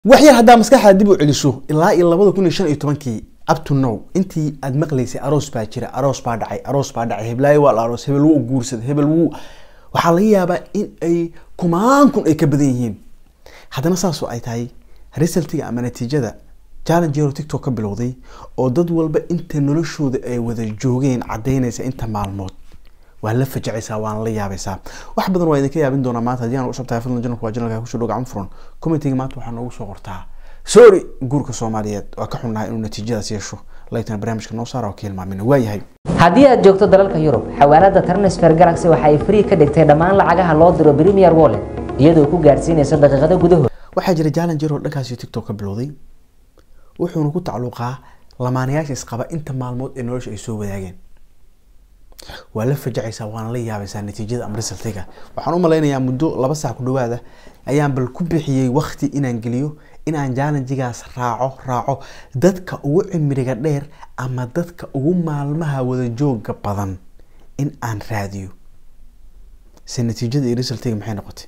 wax yar haddaa maskaxda dib u celiso ilaa iyo labada kun iyo shan iyo tobankii up to now intii aad maqlaysay aroos baa jira aroos baa dhacay aroos baa dhacay heblaayo waa la aroos hebel wuu guursaday hebel wuu waxaa laga yaabaa in ay kumaan kun ay ka badan yihiin haddana saasoo ay tahay resultiga ama natiijada challengeero tiktok ka bilowday oo dad walba inta noloshooda ay wada joogeen cadaynaysa inta maalmood waa la fajacaysaa waana la yaabaysaa wax badan waa idinka yaabin doonaa maanta haddii aan u shabtahay fadlan janalku waa janalka kusoo dhow gacan furan commentiga maanta waxaa noogu soo qortaa sorry guurka soomaaliyeed waa ka xunnahay inuu natiijadaas yeesho laytana barnaamijka noo saara oo ka hilmaamina waayahay haddii aad joogto dalalka yurub xawaalada transfer galaxy waxa ay free ka dhigtay dhammaan lacagaha loo diro premier wallet iyadoo ku gaarsiinaysa daqiiqado gudahood waxaa jira challenger oo dhankaasi tiktok ka bilowday wuxuuna ku tacluuqaa lamaanayaasha isqaba inta maalmood ee nolosha ay soo wadaageen waa la fajacaysaa waana la yaabaysaa natiijada ama resultiga waxaan u malaynayaa muddo laba saac ku dhawaada ayaan bal ku bixiyey wakti inaan geliyo inaan challenjigaas raaco raaco dadka ugu cimriga dheer ama dadka ugu maalmaha wada jooga badan in aan raadiyo se natiijada iyo resultiga maxay noqotay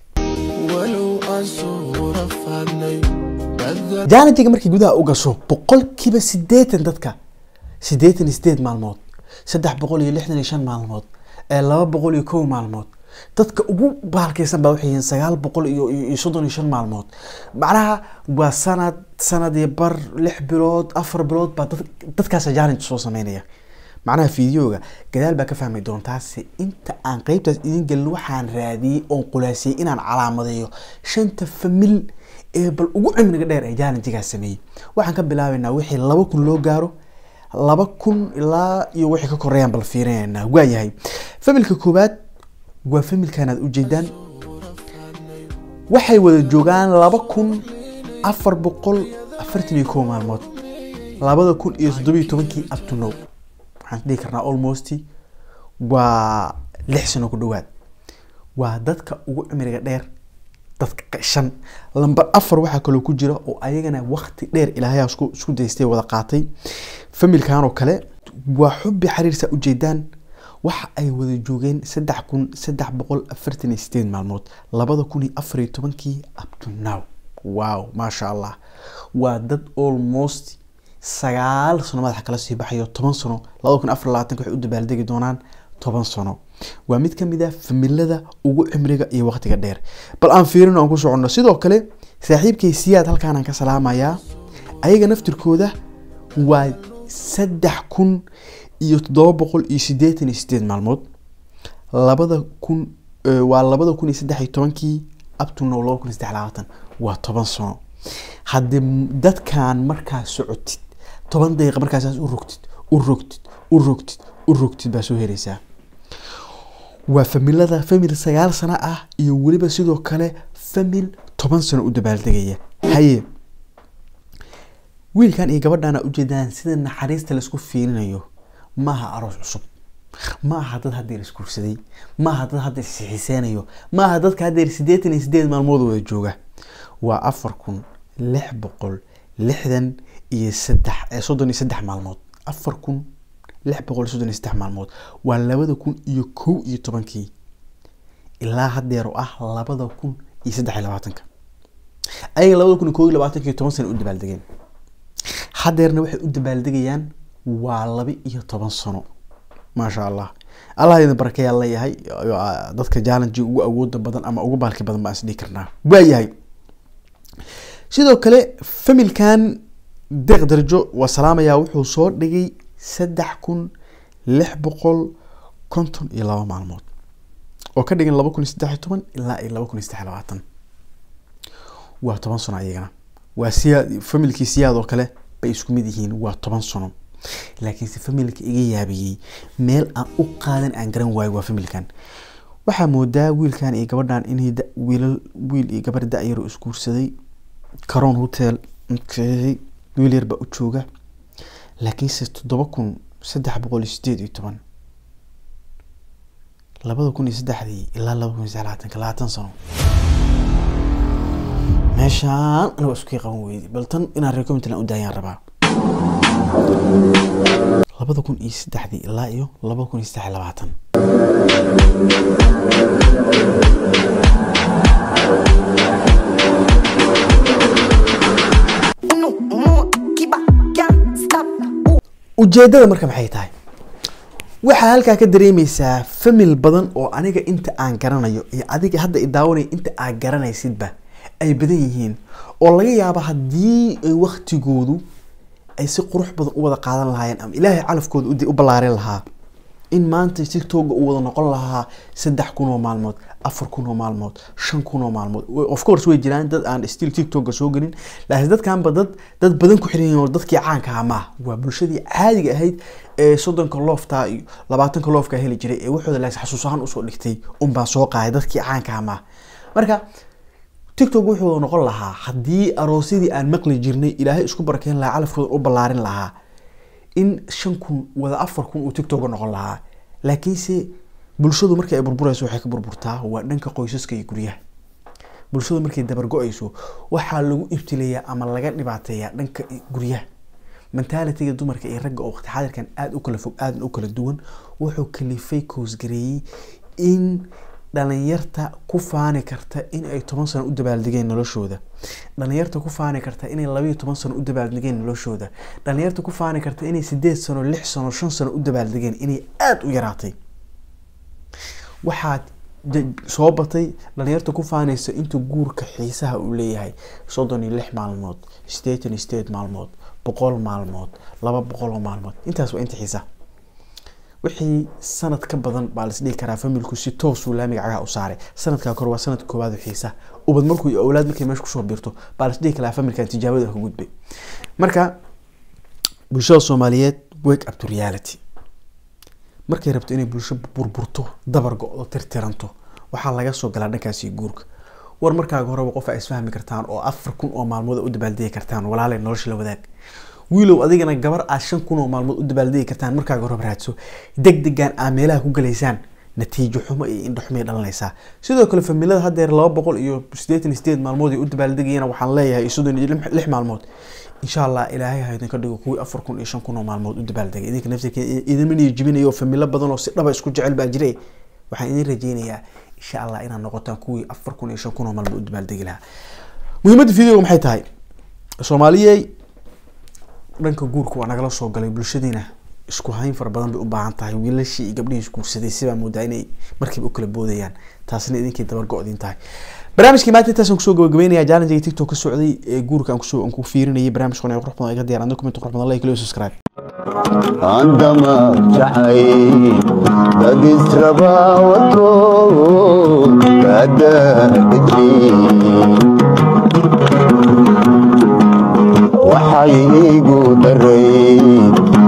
challenjiga markii gudaha u gasho boqolkiiba sideetan dadka sideetan iyo sideed maalmood saddex boqol iyo lixdan iyo shan maalmood ee laba boqol iyo kow maalmood dadka ugu baalkeysan baa waxay yihiin sagaal boqol iyo iyo soddon iyo shan maalmood macnaha waa sanad sanad iyo bar lix bilood afar bilood baa dad dadkaasa challenge soo sameynaya macnaha fideoga gadaal baa ka fahmi doontaase inta aan qeybtaas idin gelin waxaan raadiyey oon qulaasiyey inaan calaamadeeyo shanta famil ee bal ugu cimriga dheer ee challenjigaas sameeyey waxaan ka bilaabaynaa wixii laba kun loo gaaro laba kun ilaa iyo wixii ka koreeyaan bal fiirinaynaa waayahay familka koowaad waa familkan aad ujeedaan waxay wada joogaan laba kun afar boqol afartan iyo kow maalmood labada kun iyo toddobiyo tobankii up to now waxaan dhihi karnaa almost waa lix sano ku dhawaad waa dadka ugu cimriga dheer dadka shan lamber afar waxaa kaloo ku jira oo ayagana wakti dheer ilaahayaa isku isku daystay wada qaatay familkan oo kale waa xubbi xiriirsa ujeedaan waxa ay wada joogeen saddex kun saddex boqol afartan iyo sideed maalmood labada kun iyo afar iyo tobankii up to now wow maasha allah waa dad almost sagaal sano madaxa kala sii baxayo toban sano labada kun afar labaatanka waxay u dabaaldegi doonaan toban sano waa mid ka mid ah familada ugu cimriga iyo waqtiga dheer bal aan fiirino aan ku soconno sidoo kale saaxiibkay siyaad halkaanaan ka salaamayaa ayaga naftirkooda waa saddex kun iyo toddoba boqol iyo sideetan iyo sideed maalmood labada kun waa labada kun iyo saddex iyo tobankii up to now laba kun iyo saddex labaatan waa toban sano haddii dadkan markaa socotid toban daqiiqa markaasaas u rogtid u rogtid u rogtid u rogtid baa soo hereysaa waa familada famil sagaal sano ah iyo weliba sidoo kale famil toban sano u dabaaldegaya haye wiilkan iyo gabadhan aa ujeedaan sida naxariista laisku fiilinayo maaha aroos cusub ma aha dad haddeer isguursaday ma aha dad haddeer isxiiseynayo ma aha dadka haddeer siddeetan iyo sideed maalmood wada jooga waa afar kun lix boqol lixdan iyo saddex soddon iyo saddex maalmood afar kun lix boqol soddon iyo saddex maalmood waa labada kun iyo kow iyo tobankii ilaa haddeer oo ah labada kun iyo saddex iyo labaatanka ayaga labada kun iyo kow iyo labaatanka toban sano u dabaaldegeen haddeerna waxay u dabaaldegayaan waa laba iyo toban sano maasha allah allah idin barakeeyaa leeyahay dadka challenge ugu awooda badan ama ugu baalki badan baan isdhihi karnaa waayahay sidoo kale familkan deeq darjo waa salaamayaa wuxuu soo dhigay saddex kun lix boqol konton iyo laba maalmood oo ka dhigan laba kun iyo saddex iyo toban ilaa iyo laba kun iyo saddex iyo labaatan waa toban sano ayagana waa siyaad familkii siyaad oo kale bay isku mid yihiin waa toban sano laakiinse familka iga yaabiyey meel aan u qaadan aan garan waayo waa familkan waxaa moodaa wiilkan iyo gabadhan inay wiilal wiil iyo gabar da-yaro isguursaday caron hotel wiil yar baa u jooga laakiinse toddoba kun saddex boqol iyo sideed iyo toban labada kun iyo saddexdii ilaa laba kun iyo saddex labaatanka labaatan sano meeshaan aniga isku qaban weyday bal tan inaan recommendland u daayaan rabaa labada kun iyo saddexdii ilaa iyo laba kun iyo saddex iyo labaatan ujeedada marka maxay tahay waxaa halkaa ka dareemeysaa famil badan oo aniga inta aan garanayo iyo adiga hadda i daawanaya inta aad garanaysidba ay badan yihiin oo laga yaabo haddii ay waktigoodu ay si qurux badan u wada qaadan lahaayeen ama ilaahay calafkooda u- u ballaarin lahaa in maanta tiktoka uu wada noqon lahaa saddex kun oo maalmood afar kun oo maalmood shan kun oo maalmood of course way jiraan dad aan still tiktoka soo gelin laakiin dadkanba dad dad badan ku xiran yihiin oo dadkii caanka ahaa maaha waa bulshadii caadiga ahayd ee soddonka loofta iyo labaatanka loofka heli jiray ee waxooda laas xasuus ahaan usoo dhigtay unbaa soo qaaday dadkii caanka ahaa maaha marka tiktok wuxuu noqon lahaa haddii aroosyadii aan maqli jirnay ilaahay isku barakeyn lahaa calafkooda u ballaarin lahaa in shan kun wada afar kun uu tiktok noqon lahaa laakiinse bulshadu markii ay burburayso waxay ka burburtaa waa dhanka qoysaska iyo guryaha bulshadu markay dabargo-ayso waxaa lagu ibtilayaa ama laga dhibaateeyaa dhanka guryaha mentalitiga dumarka iyo ragga oo waqti xaadirkan aada u kala fog aadna u kala duwan wuxuu kalifay koosgareeyey in dhalinyarta ku faani karta in ay toban sano u dabaaldegeen noloshooda dhalinyarta ku faani karta inay labayo toban sano u dabaaldegeen noloshooda dhalinyarta ku faani karta inay sideed sano lix sano shan sano u dabaaldegeen inay aada u yaraatay waxaad de- soo batay dhalinyarta ku faanaysa inta guurka xiisaha uu leeyahay soddon iyo lix maalmood sideetan iyo sideed maalmood boqol maalmood laba boqol oo maalmood intaas waa inta xiisaha wixii sanad ka badan baa las dhihi karaa familku si toosuu laamiga cagaha u saaray sanadkaa kore waa sanadka koowaad oo xiisa ubad markuu iyo awlaad markay meesha kusoo biirto baa las dhihi karaa familkan tijaabada ka gudbay marka bulshada soomaaliyeed wake up to reality markay rabto inay bulsho burburto dabar go-do tirtiranto waxaa laga soo galaa dhankaasi guurka war markaaga horeba qof ay isfahmi kartaan oo afar kun oo maalmood u dabaaldegi kartaan walaalay nolosha la wadaag wiilow adigana gabar aad shan kun oo maalmood u dabaaldegi kartaan markaaga horeba raadso deg degan aad meelaha ku galaysaan natiijo xumo iyo indho xumay dhalanaysaa sidoo kale familada haddeer laba boqol iyo siddeetan iyo sideed maalmood ay u dabaaldegayana waxaan leeyahay soddon iyo lix- lix maalmood insha allah ilaahay ha idinka dhigo kuwii afar kun iyo shan kun oo maalmood u dabaaldegay idinka naftirka idinma niyo jibinayo familo badan oo si dhaba isku jecel baa jire waxaan idin rajeynayaa insha allah inaad noqotaan kuwii afar kun iyo shan kun oo maalmood u dabaaldegi lahaa muhiimadda videoga maxay tahay soomaaliyey dhanka guurka waa nagala soo galay bulshadiina isku hayn fara badan bay u baahan tahay wiilashii iyo gabdhihii isguursaday sibaa moodaa inay markiiba u kala boodayaan taasina idinkii dabar go-din tahay barnaamijkii maanta intaasaan kusoo gabagabeynaya challenge tiktok ka socday ee guurka aan kusoo aan ku fiirinayay barnaamij qonay qurux badan iga diyaar adna comment qurux badan like iyo subscribe عندما جحي دد اسربا وتو كدا بدري وحي igu daray